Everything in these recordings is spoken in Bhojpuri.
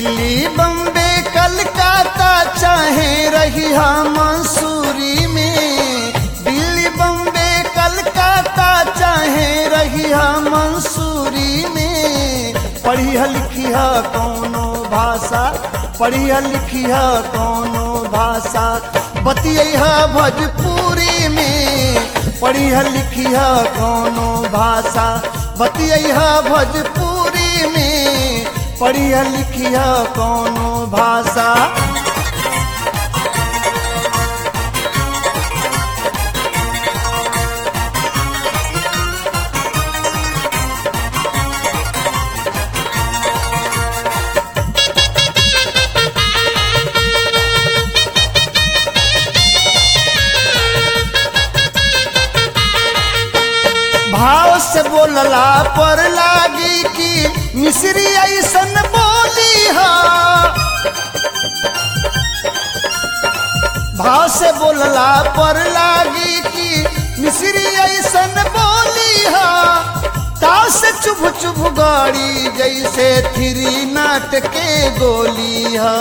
दिल्ली बम्बे कलकत्ता चाहे रही मंसूरी में दिल्ली बम्बे कलकत्ता चाहे रही मंसूरी में पढ़िया लिखिया कौनो भाषा पढ़िया लिखिया कौनो भाषा बतिया भोजपुरी में पढ़िया लिखिया कौनो भाषा बतिया भोजपुरी में पढ़िया लिखिया कौनो भाषा भाव से बोलला पर लागी कि मिश्री ऐसन बोली हा भाव से बोलला पर लागी कि मिश्री ऐसन बोली हा ताव से चुभ चुभ गाड़ी जैसे थिरी नाट के गोली हा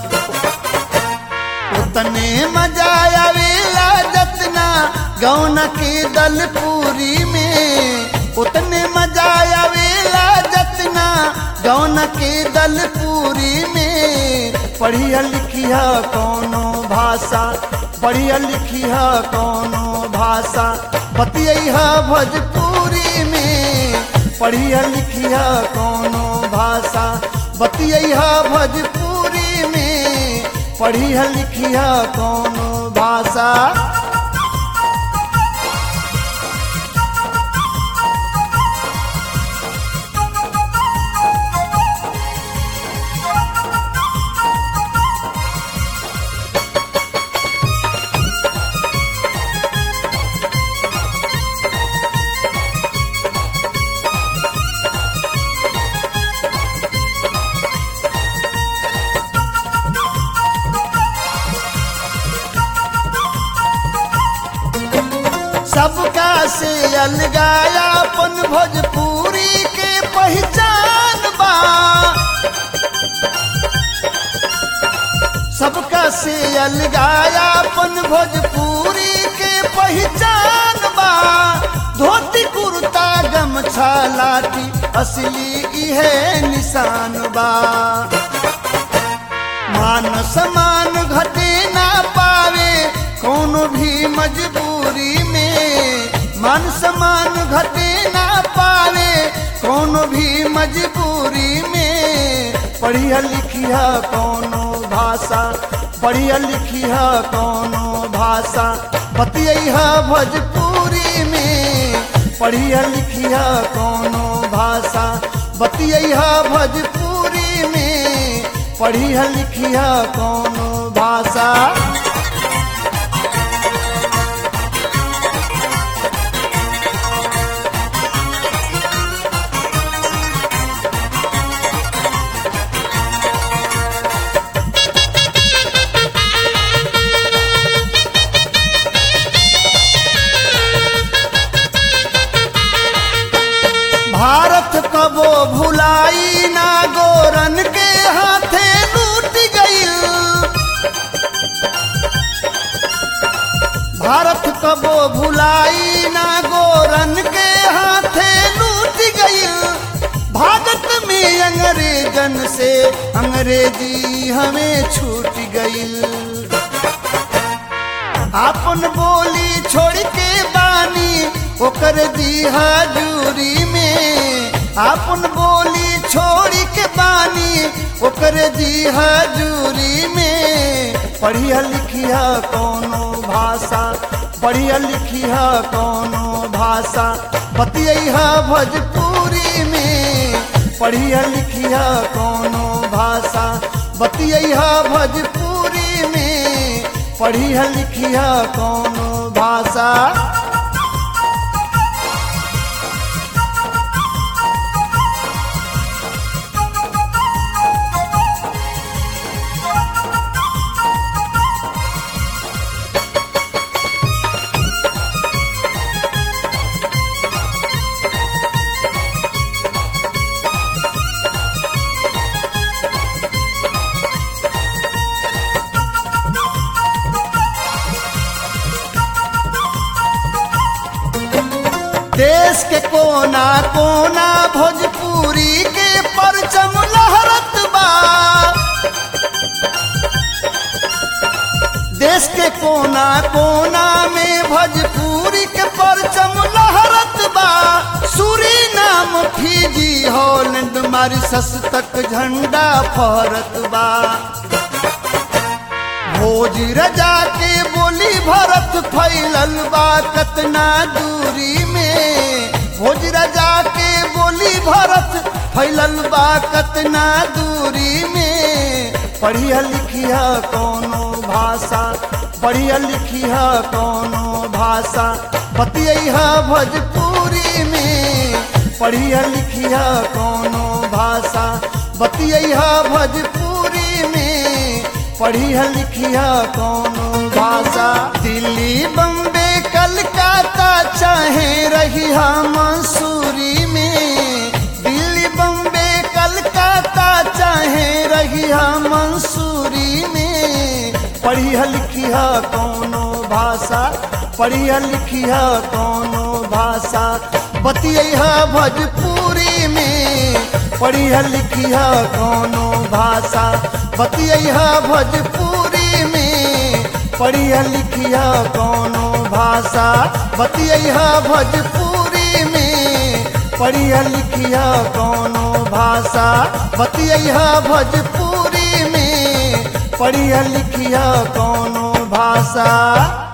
उतने मजा आवेला जतना गौन के दल पूरी में उतने मजा आवेला जतना गौन के दल पूरी में पढ़िया लिखिया कौनो भाषा पढ़िया लिखिया कौनो भाषा बतिया भोजपुरी में पढ़िया लिखिया कौनो भाषा बतिया भोजपुरी में पढ़िया लिखिया कौनो भाषा सबका से अलगाया अपन भोजपुरी के पहचान बा सबका से अलगाया अपन भोजपुरी के पहचान बा धोती कुर्ता गमछा लाठी असली इहे निशान बा मान समान घटे ना पावे कोनो भी मजबूरी में मान समान घटे ना पावे कोनो भी मजबूरी में पढ़िया लिखिया कोनो भाषा पढ़िया लिखिया कोनो भाषा बतिया भोजपुरी में पढ़िया लिखिया कोनो भाषा बतिया भोजपुरी में पढ़िया लिखिया कोनो भाषा भारत कबो भुलाई ना गोरन के हाथे लूट गईल भारत कबो भुलाई ना गोरन के हाथे लूट गईल भारत में अंग्रेजन से अंग्रेजी हमें छूट गईल आपन बोली छोड़ के बानी ओकर दी हजूरी में आपन बोली छोड़ के बानी ओकर दी हजूरी में पढ़िया लिखिया कोनो भाषा पढ़िया लिखिया कोनो भाषा बतिया भोजपुरी में पढ़िया लिखिया कोनो भाषा बतिया भोजपुरी में पढ़िया लिखिया कोनो भाषा कोना कोना भोजपुरी के परचम लहरत बा देश के कोना कोना में भोजपुरी के परचम लहरत बा सूरी नाम फीजी हॉलैंड मारिसस तक झंडा फहरत बा भोज रजा के बोली भरत फैलल बा कतना दूरी में भोज रजा के बोली भरत फैलल बा कतना दूरी में पढ़िया लिखिया कोनो भाषा पढ़िया लिखिया कोनो भाषा बतिया भोजपुरी में पढ़िया लिखिया कोनो भाषा बतिया भोजपुरी में पढ़िया लिखिया कोनो भाषा दिल्ली बम्बे कलकत्ता चाहे रही मसूरी में दिल्ली बम्बे कलकत्ता चाहे रही मंसूरी में पढ़िया लिखिया कोनो भाषा पढ़िया लिखिया कोनो भाषा बतिया भोजपुरी में पढ़िया लिखिया कोनो भाषा बतिया भोजपुरी में पढ़िया लिखिया कोनो भाषा बतिया भोजपुरी में पढ़िया लिखिया कोनो भाषा बतिया भोजपुरी में पढ़िया लिखिया कोनो भाषा